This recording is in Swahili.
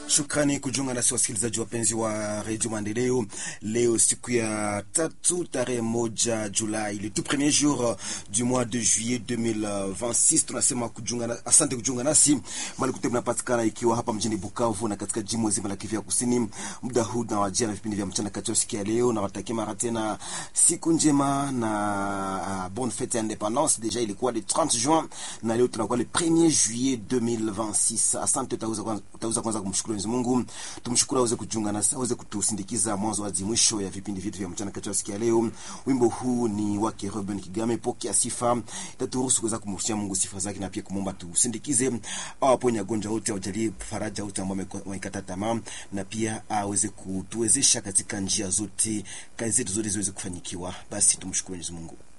Shukrani kujiunga nasi wasikilizaji wapenzi wa redio Maendeleo. Leo siku ya tatu tarehe moja Julai, le tout premier jour du mois de juillet 2026. Tunasema kujiunga na, asante kujiunga nasi mali kute mnapatikana ikiwa hapa mjini Bukavu na katika jimbo zima la Kivu ya Kusini. Muda huu na wajia na vipindi vya mchana kati ya siku ya leo, na watakia mara tena siku njema na uh, bonne fete ya independance. Deja ilikuwa le 30 juin na leo tunakuwa le 1er juillet 2026. Asante, utaweza kwanza, utaweza kwanza kumshukuru Mwenyezi Mungu, tumshukuru aweze kujiunga nasi, aweze kutusindikiza mwanzo hadi mwisho ya vipindi vyetu vya mchana kati ya siku ya leo. Wimbo huu ni wake Ruben Kigame, pokea sifa, itaturuhusu kuweza kumrudishia Mungu sifa zake na pia kumwomba tusindikize, awaponye wagonjwa wote, awajalie faraja wote ambao wamekata tamaa, na pia aweze kutuwezesha katika njia zote, kazi zetu zote ziweze kufanyikiwa. Basi tumshukuru Mwenyezi Mungu.